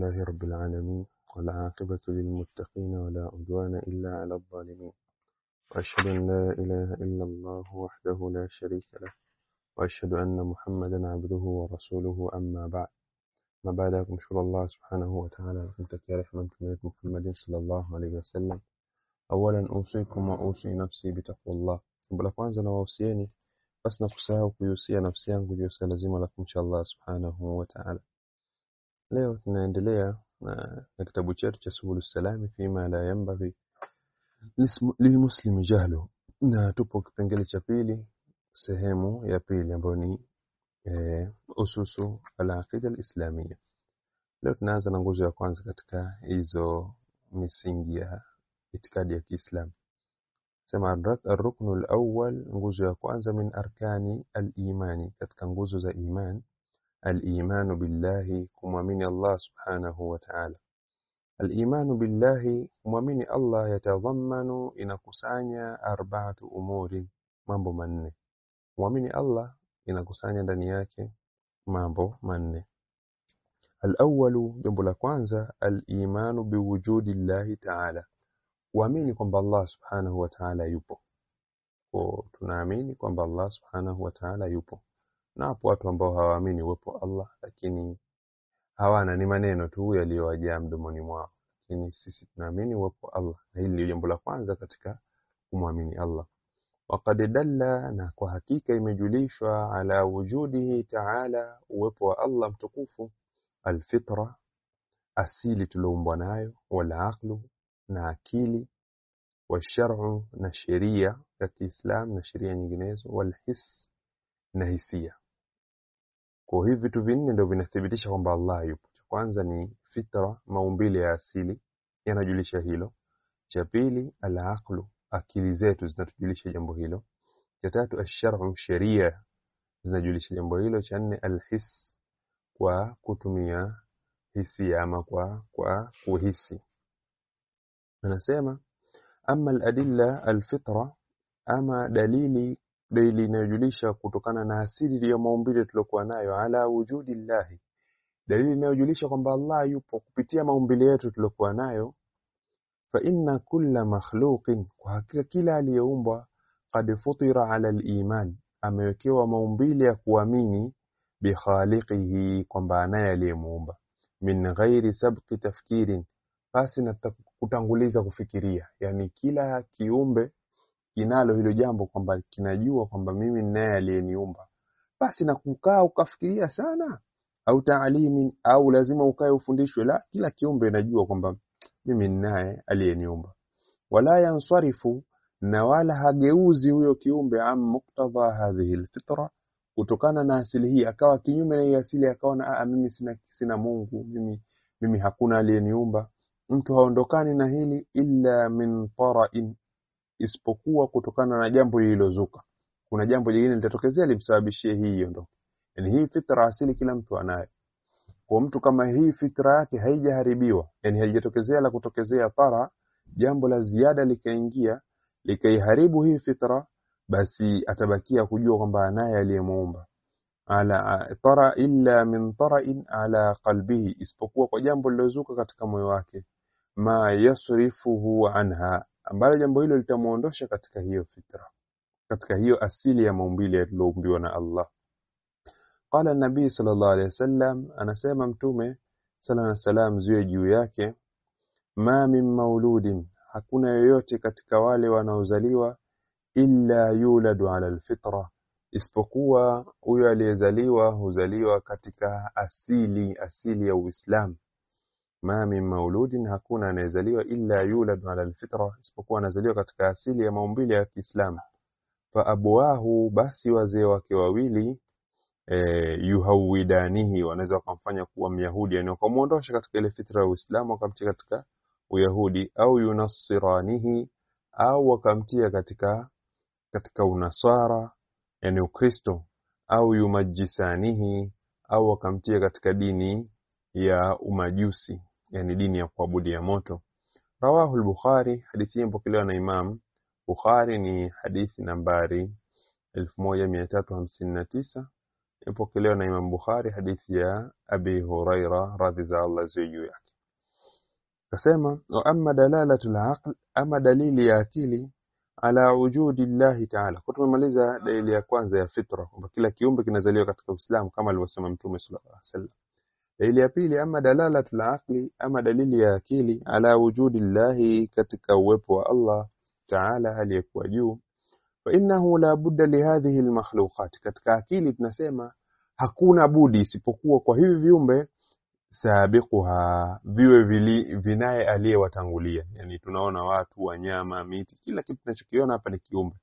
لله رب العالمين والعاقبة للمتقين ولا عدوان إلا على الظالمين وأشهد أن لا إله إلا الله وحده لا شريك له وأشهد أن محمدا عبده ورسوله أما بعد ما بعد kumshukuru Allah subhanahu wa ta'ala na kumtakia rehema mtume wetu Muhammad sallallahu alaihi wasallam awalan usikum wa usi nafsi bitaqwallah jambo la kwanza na wahusieni basi na kusahau kuihusia nafsi yangu juu ya swala zima la kumcha Allah subhanahu wa ta'ala leo tunaendelea na, na kitabu chetu cha subulu salami fima la yanbaghi lilmuslimi jahlu na tupo kipengele cha pili sehemu ya pili ambayo ni eh, ususu al-aqida al-islamia leo tunaanza na nguzo ya kwanza katika hizo misingi ya itikadi ya Kiislamu sema ar-ruknu al-awwal nguzo ya kwanza min arkani al-imani katika nguzo za iman al-imanu billahi kumwamini Allah subhanahu wa ta'ala al-imanu billahi kumwamini Allah yatadhammanu inakusanya arba'atu umurin mambo manne kumwamini Allah inakusanya ndani yake mambo manne al-awwalu jambo la kwanza al-imanu biwujudi Allah ta'ala kuamini kwamba Allah subhanahu wa ta'ala yupo kwa tunaamini kwamba Allah subhanahu wa ta'ala yupo na hapo watu ambao hawaamini uwepo Allah lakini hawana ni maneno tu yaliyowajaa mdomoni mwao lakini sisi tunaamini uwepo Allah na hili ni jambo la kwanza katika kumwamini Allah وقد dalla na kwa hakika imejulishwa ala wujudihi ta'ala uwepo wa Allah mtukufu alfitra asili tuloumbwa nayo wal aqlu na akili washar'u na sheria ya Kiislam na sheria nyinginezo wal his na hisia kwa hivi vitu vinne ndio vinathibitisha kwamba Allah yupo cha kwanza ni fitra maumbile ya asili yanajulisha hilo cha pili al aqlu akili zetu zinatujulisha jambo hilo cha tatu ash-shar'u sheria zinajulisha jambo hilo cha nne al-his kwa kutumia hisia ama kwa kwa kuhisi anasema ama al-adilla al-fitra ama dalili dalili inayojulisha kutokana na asili ya maumbile tuliokuwa nayo ala wujudi llahi dalili inayojulisha kwamba Allah yupo kupitia maumbile yetu tuliokuwa nayo fa inna kulla makhluqin kwa hakika kila aliyeumbwa qad futira ala al-iman amewekewa maumbile ya kuamini bi khaliqihi kwamba anaye aliyemuumba min ghairi sabqi tafkirin basi na kutanguliza kufikiria yani kila kiumbe kinalo hilo jambo kwamba kinajua kwamba mimi ninaye aliyeniumba basi na kukaa ukafikiria sana au taalimin au lazima ukae ufundishwe la kila kiumbe najua kwamba mimi ninaye aliyeniumba wala yansarifu na wala hageuzi huyo kiumbe am muktadha hadhihi alfitra kutokana na asili hii akawa kinyume na hii asili akaona a mimi sina sina Mungu mimi mimi hakuna aliyeniumba mtu haondokani na hili illa min tara'in isipokuwa kutokana na jambo lililozuka kuna jambo jingine litatokezea limsababishie hii iondoke yani hii fitra asili kila mtu anayo kwa mtu kama hii fitra yake haijaharibiwa yani haijatokezea la kutokezea tara jambo la ziada likaingia likaiharibu hii fitra basi atabakia kujua kwamba anaye aliyemuumba ala tara illa min tara'in ala qalbihi isipokuwa kwa jambo lilozuka katika moyo wake ma yasrifuhu anha ambalo jambo hilo litamuondosha katika hiyo fitra katika hiyo asili ya maumbile yaliyoumbiwa na Allah qala nabii sallallahu alaihi wasallam anasema mtume sala na salam ziwe juu yake ma min mauludin hakuna yoyote katika wale wanaozaliwa illa yuladu ala alfitra isipokuwa huyo aliyezaliwa huzaliwa katika asili asili ya Uislamu ma min mauludin hakuna anayezaliwa illa yuladu ala alfitra isipokuwa anazaliwa katika asili ya maumbile ya Kiislamu fa abwahu basi wazee wake wawili e, yuhawidanihi wanaweza wakamfanya kuwa myahudi yani wakamuondosha katika ile fitra ya Uislamu wakamtia katika uyahudi au yunassiranihi au wakamtia katika katika unasara yani ukristo au yumajisanihi au wakamtia katika dini ya umajusi yani dini ya kuabudia moto rawahu al-bukhari hadithi hii mpokelewa na imam bukhari ni hadithi nambari 1359 ipokelewa na Imam Bukhari hadithi ya Abi Huraira radhi za Allah ziwe juu yake akasema wa amma dalalatu al ama dalili ya akili ala wujudi llahi taala kwa tumemaliza dalili ya kwanza ya fitra kwamba kila kiumbe kinazaliwa katika Uislamu kama alivyosema Mtume sallallahu alaihi wasallam dalili ya pili ama dalalatu al ama dalili ya akili ala wujudi llahi katika uwepo wa Allah taala aliyekuwa juu fa innahu la budda li hadhihi almakhluqat katika akili tunasema hakuna budi isipokuwa kwa hivi viumbe sabiquha viwe vili, vinaye aliyewatangulia yani tunaona watu wanyama miti kila kitu tunachokiona hapa ni kiumbe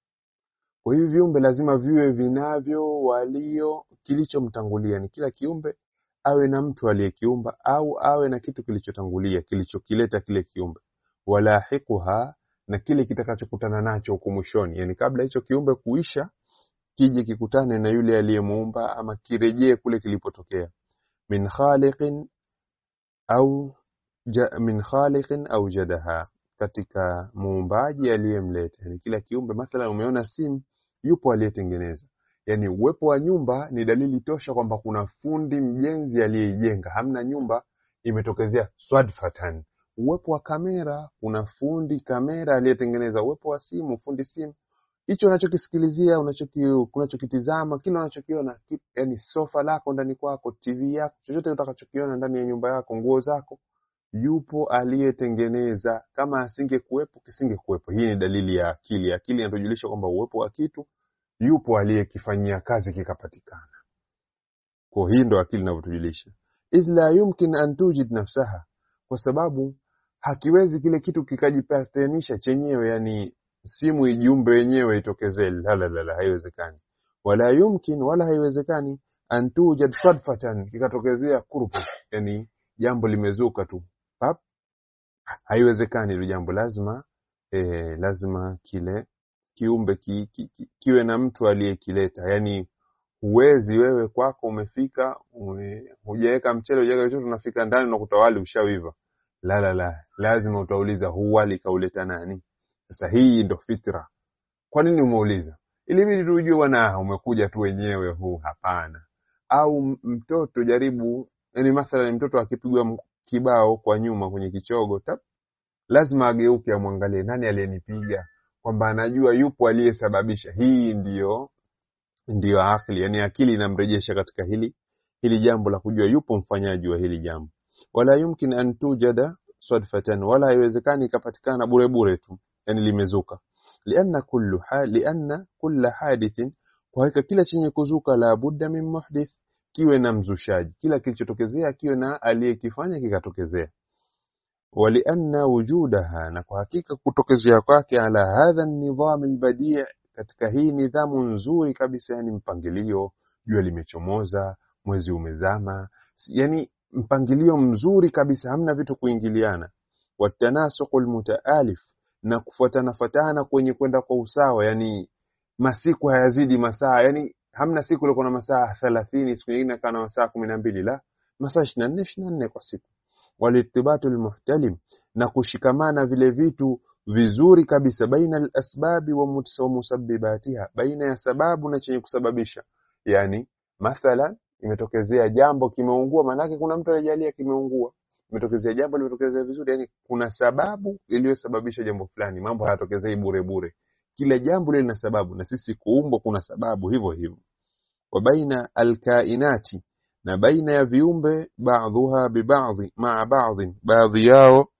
kwa hivi viumbe lazima viwe vinavyo walio kilichomtangulia ni kila kiumbe awe na mtu aliyekiumba au awe na kitu kilichotangulia kilichokileta kile kiumbe walahiquha na kile kitakachokutana nacho huko mwishoni yani kabla hicho kiumbe kuisha kije kikutane na yule aliyemuumba ama kirejee kule kilipotokea min khaliqin au ja, min khaliqin au jadaha katika muumbaji aliyemleta yani kila kiumbe mathalan umeona simu yupo aliyetengeneza yani uwepo wa nyumba ni dalili tosha kwamba kuna fundi mjenzi aliyeijenga hamna nyumba imetokezea swadfatan uwepo wa kamera kuna fundi kamera aliyetengeneza uwepo wa simu fundi simu hicho unachokisikilizia unachoki unachokitizama kile unachokiona yani sofa lako ndani kwako tv yako chochote utakachokiona ndani ya nyumba yako nguo zako yupo aliyetengeneza kama asingekuwepo kisingekuwepo hii ni dalili ya akili akili inatujulisha kwamba uwepo wa kitu yupo aliyekifanyia kazi kikapatikana kwa hii ndo akili inavyotujulisha idh la yumkin an tujid nafsaha kwa sababu hakiwezi kile kitu kikajipatanisha chenyewe yani simu ijiumbe wenyewe itokezee la la la, la haiwezekani wala yumkin wala haiwezekani an tujad sadfatan kikatokezea kurpu yani jambo limezuka tu pap haiwezekani hilo jambo lazima e, lazima kile kiumbe ki, ki, ki, kiwe na mtu aliyekileta yani huwezi wewe kwako umefika ume, hujaweka mchele hujaweka chochote unafika ndani unakuta wali ushawiva la la la lazima utauliza huu wali kauleta nani sasa hii ndo fitra kwa nini umeuliza ilibidi tujue bwana umekuja tu wenyewe huu hapana au mtoto jaribu yani mathalan mtoto akipigwa kibao kwa nyuma kwenye kichogo tap lazima ageuke amwangalie nani aliyenipiga kwamba anajua yupo aliyesababisha hii ndiyo ndiyo akili yani akili inamrejesha katika hili hili jambo la kujua yupo mfanyaji wa hili jambo wala yumkin an tujada sadfatan wala haiwezekani ikapatikana bure bure tu yani limezuka lianna kullu hal lianna kulla hadithin kwa hakika kila chenye kuzuka la budda min muhdith kiwe na mzushaji kila kilichotokezea kiwe na aliyekifanya kikatokezea walianna wujudaha na kwa hakika kutokezea kwake ala hadha nidham albadi' katika hii nidhamu nzuri kabisa yani mpangilio jua limechomoza mwezi umezama yani mpangilio mzuri kabisa hamna vitu kuingiliana watanasuqul mutaalif na kufuatana fatana kwenye kwenda kwa usawa yani masiku hayazidi masaa yani hamna siku ile kuna masaa 30 siku nyingine kana masaa 12 la masaa 24 24 kwa siku walitibatu muhtalim na kushikamana vile vitu vizuri kabisa baina al-asbabi wa musabbibatiha baina ya sababu na chenye kusababisha yani mathalan imetokezea jambo kimeungua maanake kuna mtu alijalia kimeungua imetokezea jambo limetokezea vizuri yani kuna sababu iliyosababisha jambo fulani mambo hayatokezei bure bure kila jambo lina sababu na sisi kuumbwa kuna sababu hivyo hivyo wa baina alkainati na baina ya viumbe baadhuha bibadhi maa baadhi baadhi yao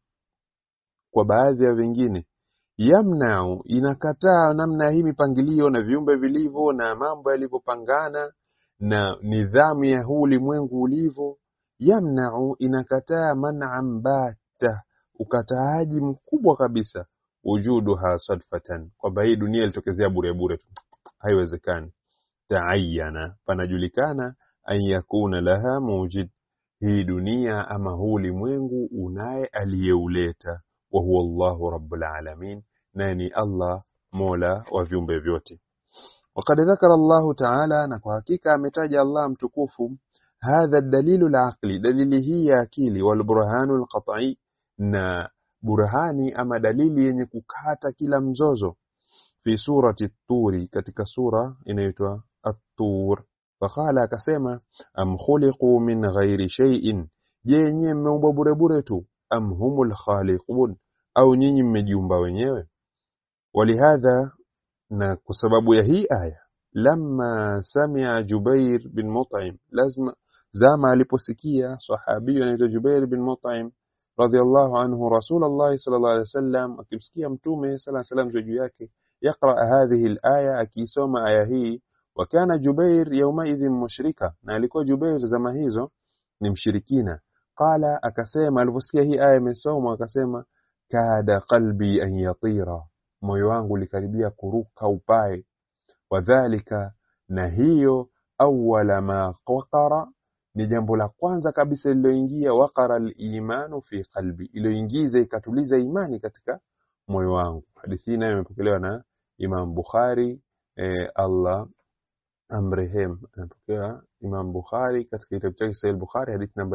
kwa baadhi ya vingine yamnau inakataa namna hii mipangilio na viumbe vilivyo na mambo yalivyopangana na nidhamu ya huu ulimwengu ulivyo yamnau inakataa man'an bata ukataaji mkubwa kabisa wujuduha sadfatan kwamba hii dunia ilitokezea bure bure tu haiwezekani taayana panajulikana an yakuna laha mujid hii dunia ama huu ulimwengu unaye aliyeuleta wa huwa Allahu rabbul alamin naye ni Allah mola wa viumbe vyote وقد ذكر الله تعالى na kwa hakika ametaja Allah mtukufu hadha dalilu al-aqli dalili hii ya akili wal burhanu al-qat'i na burhani ama dalili yenye kukata kila mzozo fi surati at-turi katika sura inaitwa at-tur faqala akasema am khuliqu min ghairi shay'in je nyinyi mmeumbwa bure bure tu am humul khaliqun au nyinyi mmejiumba wenyewe walihadha na kwa sababu ya hii aya lamma samia Jubair bin Mut'im lazima zama aliposikia sahabi anaitwa Jubair bin Mut'im radhiallahu anhu Rasulullah sallallahu alaihi wasallam akimsikia mtume sallallahu alaihi wasallam juu yake يقرأ هذه الآية akisoma aya hii wakana Jubair yaumaidhin mushrika na alikuwa Jubair zama hizo ni mshirikina qala akasema aliposikia hii aya imesomwa akasema kada qalbi an yatira moyo wangu likaribia kuruka upae wadhalika na hiyo awwala ma waqara ni jambo la kwanza kabisa lililoingia waqara al-imanu fi qalbi iliyoingiza ikatuliza imani katika moyo wangu hadithi hii nayo imepokelewa na Imam Bukhari eh, Allah amrehem anapokea Imam Bukhari katika kitabu chake Sahih Bukhari hadithi namba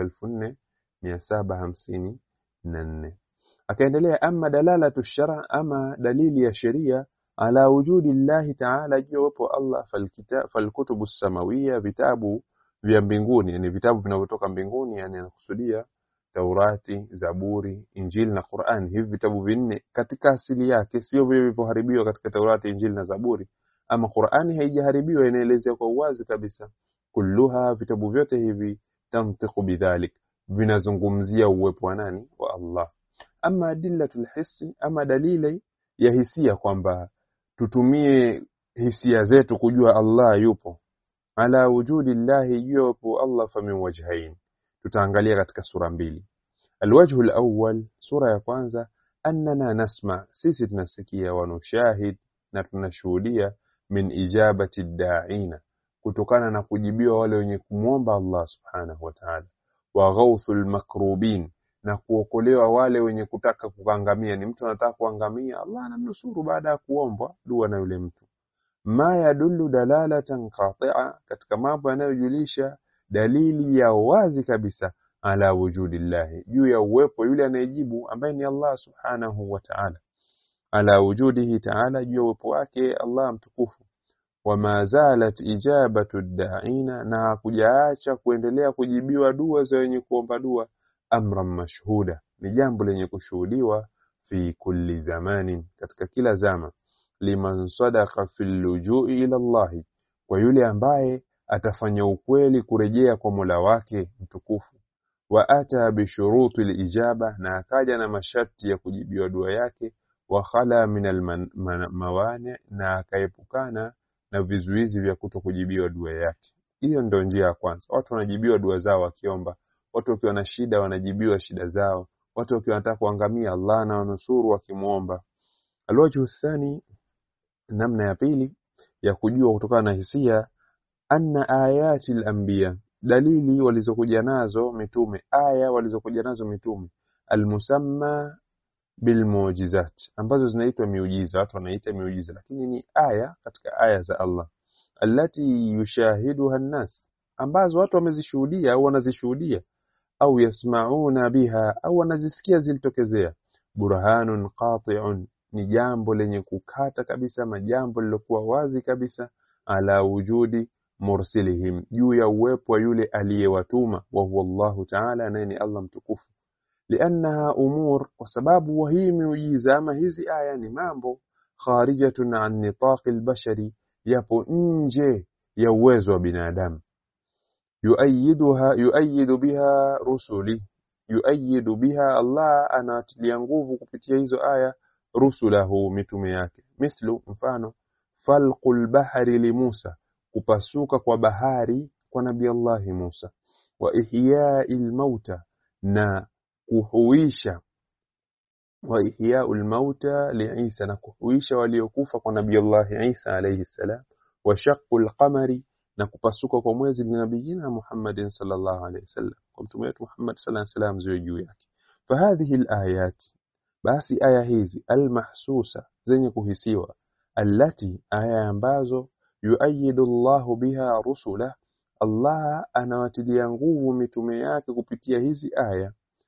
4754 akaendelea ama dalalatu shara ama dalili ya sheria ala wujudi llahi taala juu uwepo Allah falkita falkutubu samawia vitabu vya mbinguni yani vitabu vinavyotoka mbinguni yani anakusudia Taurati, Zaburi, Injili na Qur'an. Hivi vitabu vinne katika asili yake sio vile vilivyoharibiwa katika Taurati, Injili na Zaburi. Ama Qur'ani haijaharibiwa, inaelezea kwa uwazi kabisa. Kulluha, vitabu vyote hivi tantiqu bidhalik, vinazungumzia uwepo wa nani? Wa Allah. Ama adillatul hissi, ama dalili ya hisia kwamba tutumie hisia zetu kujua Allah yupo. Ala wujudi llahi, yupo Allah fa min wajhain tutaangalia katika sura mbili alwajhu alawwal sura ya kwanza annana nasma sisi tunasikia wa nushahid na tunashuhudia min ijabati da'ina kutokana na kujibiwa wale wenye kumwomba Allah subhanahu wa ta'ala wa ghawthul makrubin na kuokolewa wale wenye kutaka kuangamia ni mtu anataka kuangamia Allah anamnusuru baada ya kuombwa dua na yule mtu ma yadullu dalalatan qati'a katika mambo yanayojulisha dalili ya wazi kabisa ala wujudillahi juu ya uwepo yule anayejibu ambaye ni Allah subhanahu wa ta'ala ala wujudihi ta'ala juu ya uwepo wake Allah mtukufu wama zalat ijabatu da'ina na kujaacha kuendelea kujibiwa dua za wenye kuomba dua amran mashhuda ni jambo lenye kushuhudiwa fi kulli zamanin katika kila zama liman sadaqa fil lujui ila Allah kwa yule ambaye atafanya ukweli kurejea kwa Mola wake mtukufu wa ata bishuruti lijaba na akaja na masharti ya kujibiwa dua yake wa khala min almawani na akaepukana na vizuizi vya kuto kujibiwa dua yake hiyo ndio njia ya kwanza watu wanajibiwa dua zao wakiomba watu wakiwa na shida wanajibiwa shida zao watu wakiwa wanataka kuangamia Allah na wanusuru wakimwomba alwajhu thani namna ya pili ya kujua kutokana na hisia anna ayati al-anbiya dalili walizokuja nazo mitume aya walizokuja nazo mitume almusamma bilmu'jizat ambazo zinaitwa miujiza watu wanaita miujiza lakini ni aya katika aya za Allah allati yushahiduha an-nas ambazo watu wamezishuhudia au wanazishuhudia au yasmauna biha au wanazisikia zilitokezea burhanun qati'un ni jambo lenye kukata kabisa majambo lilokuwa wazi kabisa ala wujudi mursilihim juu ya uwepo wa yule aliyewatuma wa huwa Allahu ta'ala naye ni Allah mtukufu liannaha umur kwa sababu hii miujiza ama hizi aya ni mambo kharijatun an nitaqi albashari yapo nje ya uwezo wa binadamu yuayiduha yuayidu biha rusuli yuayidu biha Allah anatilia nguvu kupitia hizo aya rusulahu mitume yake mithlu mfano falqul bahri li Musa kupasuka kwa bahari kwa nabii Allah Musa wa ihya'il mauta na kuhuisha wa ihya'ul mauta li Isa na kuhuisha waliokufa kwa nabii Allah Isa alayhi salam wa shaqqul qamari na kupasuka kwa mwezi ni nabiyina Muhammadin sallallahu alayhi wasallam kwa mtume wetu Muhammad sallallahu alayhi wasallam ziwe juu yake fahadhihi alayat basi aya hizi almahsusa zenye kuhisiwa allati aya ambazo yuayidu Allahu biha rusula Allah anawatilia nguvu mitume yake kupitia hizi aya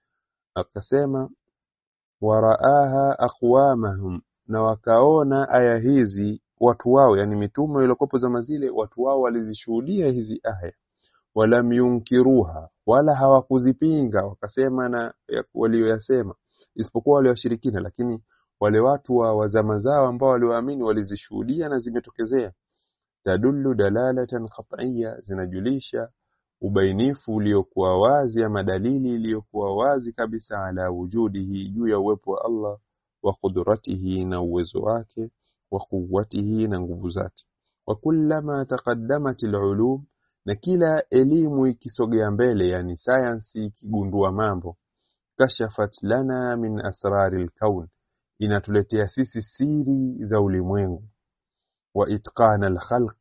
akasema waraaha aqwamahum na wakaona aya hizi watu wao yani mitume waliokuwepo zama zile watu wao walizishuhudia hizi aya walam yunkiruha wala hawakuzipinga wakasema na ya- walioyasema isipokuwa wale washirikina lakini wale watu wa, wa zama zao ambao walioamini walizishuhudia na zimetokezea tadullu dalalatan qat'iyya zinajulisha ubainifu uliokuwa wazi ama dalili iliyokuwa wazi kabisa ala wujudihi juu ya uwepo wa Allah wa qudratihi na uwezo wake wa quwwatihi na nguvu zake wa kullama taqaddamat alulum na kila elimu ikisogea mbele yani science ikigundua mambo kashafat lana min asrari alkaun inatuletea sisi siri za ulimwengu wa itqana alkhalq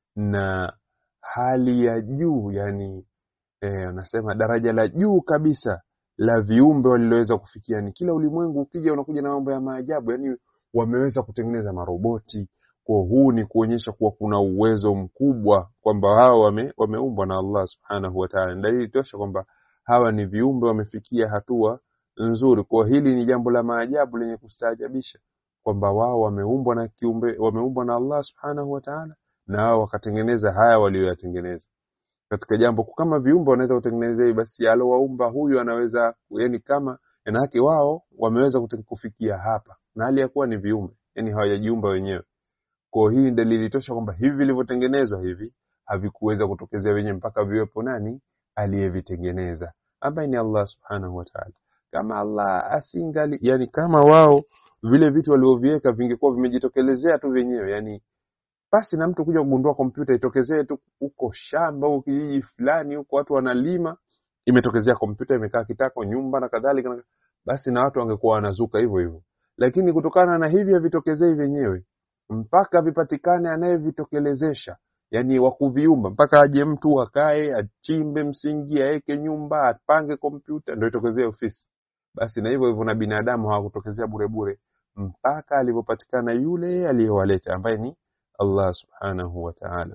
na hali ya juu yani eh, anasema daraja la juu kabisa la viumbe waliloweza kufikia ni kila ulimwengu ukija unakuja na mambo ya maajabu yani wameweza kutengeneza maroboti kwa huu ni kuonyesha kuwa kuna uwezo mkubwa kwamba hao wame, wameumbwa na Allah subhanahu wa ta'ala Ni dalili tosha kwamba hawa ni viumbe wamefikia hatua nzuri kwa hili ni jambo la maajabu lenye kustaajabisha kwamba wao wameumbwa na kiumbe wameumbwa na Allah subhanahu wa ta'ala na wao wakatengeneza haya walioyatengeneza katika jambo kama viumbe wanaweza kutengeneza hii basi alowaumba huyu anaweza yani kama yanake wao wameweza kute- kufikia hapa na hali ya kuwa ni viumbe yani hawajajiumba wenyewe kwa hii ni dalili tosha kwamba hivi vilivyotengenezwa hivi havikuweza kutokezea wenyewe mpaka viwepo nani aliyevitengeneza ambaye ni Allah subhanahu wa ta'ala kama Allah asingali yani kama wao vile vitu walivyoviweka vingekuwa vimejitokelezea tu wenyewe yani basi na mtu kuja kugundua kompyuta itokezee tu huko shamba huko kijiji fulani huko watu wanalima imetokezea kompyuta imekaa kitako nyumba na kadhalika na- basi na watu wangekuwa wanazuka hivyo hivyo lakini kutokana na hivi havitokezei vyenyewe mpaka vipatikane anayevitokelezesha yani wa kuviumba mpaka aje mtu akae achimbe msingi aeke nyumba apange kompyuta ndio itokezee ofisi basi na hivyo hivyo na binadamu hawakutokezea bure bure mpaka alivyopatikana yule aliyewaleta ambaye ni Allah subhanahu wa ta'ala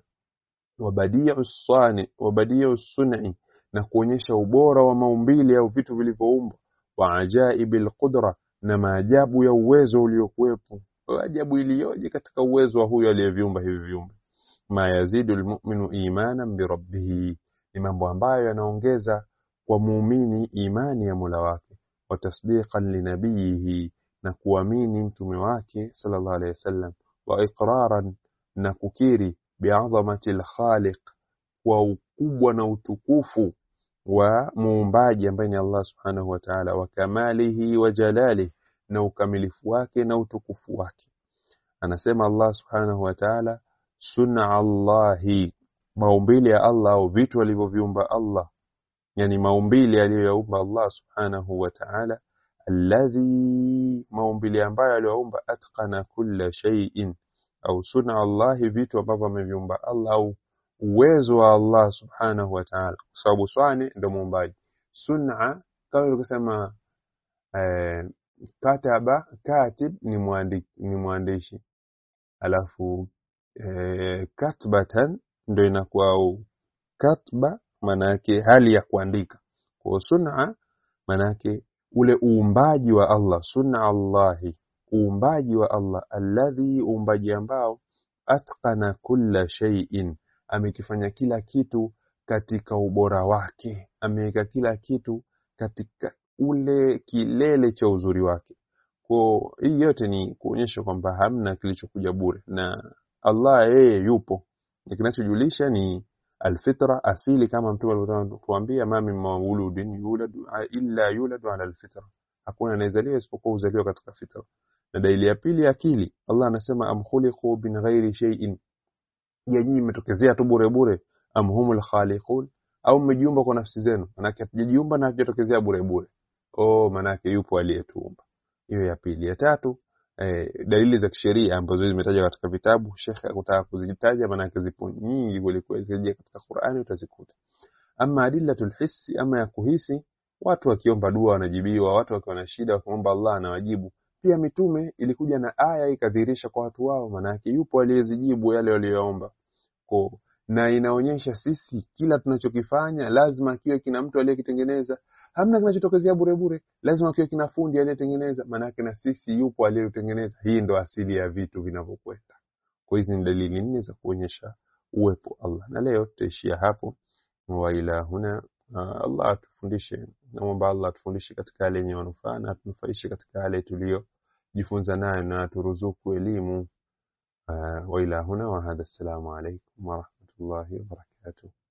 wabadiu sani wabadiu sun'i na kuonyesha ubora wa maumbile au vitu vilivyoumbwa wa ajaibil qudra na maajabu ya uwezo uliokuwepo ajabu iliyoje katika uwezo wa huyo aliyeviumba hivi viumbe ma yazidu almu'minu imanan bi rabbih ni mambo ambayo yanaongeza kwa muumini imani ya Mola wake wa tasdiqan linabiyihi na kuamini mtume wake sallallahu alayhi wasallam wa iqraran na kukiri bi'azamati al-khaliq kwa ukubwa na utukufu wa muumbaji ambaye ni Allah subhanahu wa ta'ala wa kamalihi wa jalalihi na ukamilifu wake na utukufu wake anasema Allah subhanahu wa ta'ala sunna Allahi maumbile ya Allah au vitu alivyoviumba Allah yani maumbile aliyoyaumba Allah subhanahu wa ta'ala alladhi maumbile ambayo aliyoumba atqana kulla shay'in au sunna Allahi vitu ambavyo ameviumba Allah au uwezo wa Allah subhanahu wa ta'ala kwa sababu swani ndio muumbaji sunna kama tulivyosema eh, kataba katib ni muandiki, ni mwandishi alafu eh, katbatan ndio inakuwa au katba maana yake hali ya kuandika kwa sun'a maana yake ule uumbaji wa Allah sunna Allahi uumbaji wa Allah alladhi uumbaji ambao atqana kulla shay'in amekifanya kila kitu katika ubora wake ameweka kila kitu katika ule kilele cha uzuri wake kwa hii yote ni kuonyesha kwamba hamna kilichokuja bure na Allah yeye yupo na kinachojulisha ni alfitra asili kama mtume alivyotuambia ma min mauludin yuladu illa yuladu ala alfitra hakuna anayezaliwa isipokuwa uzaliwa katika fitra na dalili ya pili akili Allah anasema am khuliqu min ghairi shay'in je nyinyi mmetokezea tu bure bure am humul khaliqun au mmejiumba kwa nafsi zenu manake hatujajiumba na hatujatokezea bure bure oh manake yupo aliyetuumba hiyo ya pili ya tatu eh, dalili za kisheria ambazo zimetajwa katika vitabu shekhe akutaka kuzitaja maanake zipo nyingi kwelikweli kirejea katika Qur'ani utazikuta ama adillatul hissi ama ya kuhisi watu wakiomba dua wanajibiwa watu wakiwa na shida wakimwomba Allah anawajibu pia mitume ilikuja na aya ikadhihirisha kwa watu wao maanake yupo aliyezijibu yale waliyoomba kwa na inaonyesha sisi kila tunachokifanya lazima kiwe kina mtu aliyekitengeneza hamna kinachotokezea bure bure lazima kiwe kina fundi aliyetengeneza maanake na sisi yupo aliyetengeneza hii ndo asili ya vitu vinavyokwenda kwa hizi ni dalili nne za kuonyesha uwepo Allah na leo tutaishia hapo wa ila huna uh, Allah atufundishe naomba Allah atufundishe katika yale yenye manufaa na atunufaishe katika yale tuliyojifunza nayo na aturuzuku elimu uh, wa ila huna wa hadha assalamu alaikum wa rahmatullahi wa barakatuh